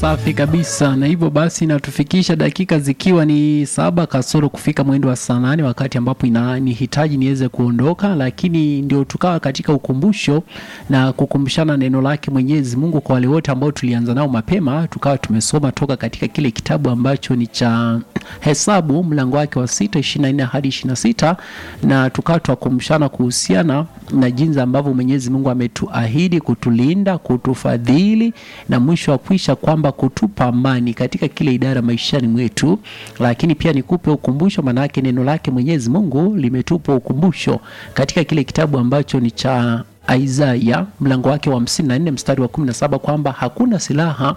safi kabisa. Na hivyo basi inatufikisha dakika zikiwa ni saba kasoro kufika mwendo wa saa nane wakati ambapo inanihitaji niweze kuondoka, lakini ndio tukawa katika ukumbusho na kukumbushana neno lake Mwenyezi Mungu kwa wale wote ambao tulianza nao mapema, tukawa tumesoma toka katika kile kitabu ambacho ni cha Hesabu mlango wake wa sita ishirini na nne hadi ishirini na sita na tukawa tuwakumbushana kuhusiana na jinsi ambavyo Mwenyezi Mungu ametuahidi kutulinda, kutufadhili na mwisho wa kwisha kwamba kutupa amani katika kile idara maishani mwetu. Lakini pia nikupe ukumbusho, maanake neno lake Mwenyezi Mungu limetupa ukumbusho katika kile kitabu ambacho ni cha Isaya mlango wake wa 54 mstari wa 17 kwamba hakuna silaha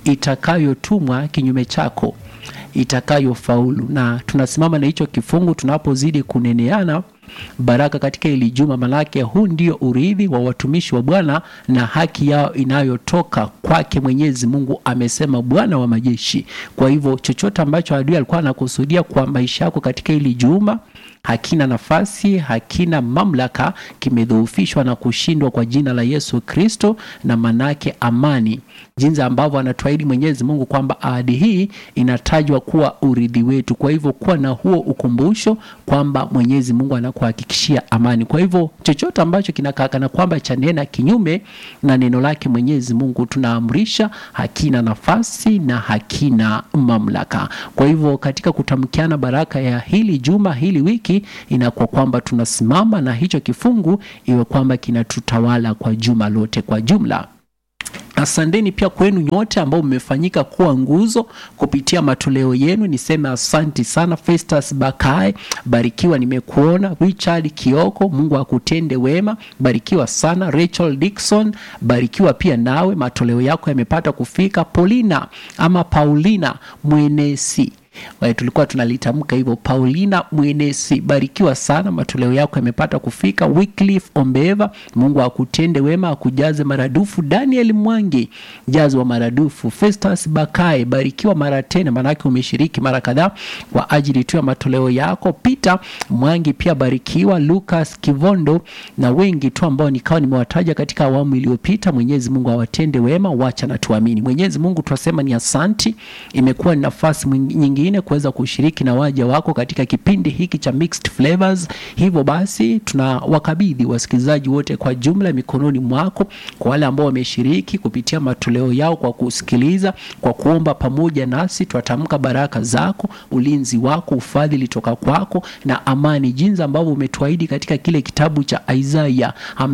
itakayotumwa kinyume chako itakayofaulu. Na tunasimama na hicho kifungu tunapozidi kuneneana baraka katika hili juma, manake huu ndio urithi wa watumishi wa Bwana na haki yao inayotoka kwake Mwenyezi Mungu, amesema Bwana wa majeshi. Kwa hivyo chochote ambacho adui alikuwa anakusudia kwa maisha yako katika hili juma hakina nafasi, hakina mamlaka, kimedhoofishwa na kushindwa kwa jina la Yesu Kristo, na manake amani, jinsi ambavyo anatuahidi Mwenyezi Mungu kwamba ahadi hii inatajwa kuwa urithi wetu. Kwa hivyo kuwa na huo ukumbusho kwamba Mwenyezi Mungu anakuhakikishia amani. Kwa hivyo chochote ambacho kinakakana kwamba chanena kinyume na neno lake Mwenyezi Mungu, tunaamrisha hakina nafasi na hakina mamlaka. Kwa hivyo katika kutamkiana baraka ya hili juma, hili wiki inakuwa kwamba tunasimama na hicho kifungu iwe kwamba kinatutawala kwa juma lote kwa jumla. Asanteni pia kwenu nyote ambao mmefanyika kuwa nguzo kupitia matoleo yenu. Niseme asanti sana. Festus Bakae, barikiwa, nimekuona. Richard Kioko, Mungu akutende wema, barikiwa sana. Rachel Dixon, barikiwa pia nawe, matoleo yako yamepata kufika. Paulina ama Paulina Mwenesi Wale tulikuwa tunalitamka hivyo, Paulina Mwenesi, barikiwa sana, matoleo yako yamepata kufika. Wycliffe Ombeva, Mungu akutende wema, akujaze maradufu. Daniel Mwangi, jazwa maradufu. Festus Bakae, barikiwa mara tena, maanake umeshiriki mara kadhaa kwa ajili tu ya matoleo yako. Peter Mwangi pia barikiwa. Lucas Kivondo na wengi tu ambao nikawa nimewataja katika awamu iliyopita. Mwenyezi Mungu awatende wema, wacha na tuamini. Mwenyezi Mungu tunasema ni asanti, imekuwa ni nafasi nyingine kuweza kushiriki na waja wako katika kipindi hiki cha Mixed Flavors. Hivyo basi tunawakabidhi wasikilizaji wote kwa jumla mikononi mwako, kwa wale ambao wameshiriki kupitia matoleo yao kwa kusikiliza, kwa kuomba pamoja nasi, twatamka baraka zako, ulinzi wako, ufadhili toka kwako na amani, jinsi ambavyo umetuahidi katika kile kitabu cha Isaya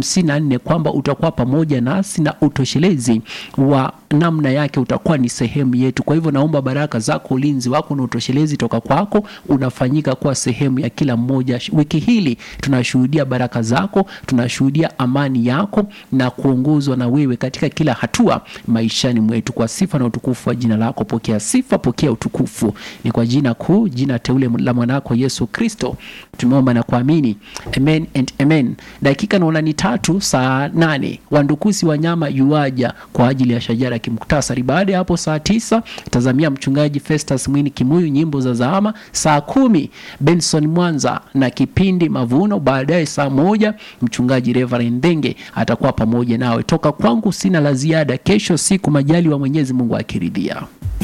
54 kwamba utakuwa pamoja nasi na utoshelezi wa namna yake utakuwa ni sehemu yetu. Kwa hivyo naomba baraka zako, ulinzi wako na utoshelezi toka kwako unafanyika kuwa sehemu ya kila mmoja. Wiki hili tunashuhudia baraka zako, tunashuhudia amani yako na kuongozwa na wewe katika kila hatua maishani mwetu, kwa sifa na utukufu wa jina lako. Pokea sifa, pokea utukufu, ni kwa jina kuu, jina teule la mwanako Yesu Kristo tumeomba na kuamini, amen and amen. Dakika naona ni tatu saa nane. Wandukusi wanyama yuaja kwa ajili ya shajara kimuktasari. Baada ya hapo saa tisa tazamia mchungaji Festus Mwini Kimuyu, nyimbo za zama. Saa kumi Benson Mwanza na kipindi Mavuno. Baadaye saa moja mchungaji Reverend Ndenge atakuwa pamoja nawe. Toka kwangu sina la ziada. Kesho siku majali wa Mwenyezi Mungu akiridhia.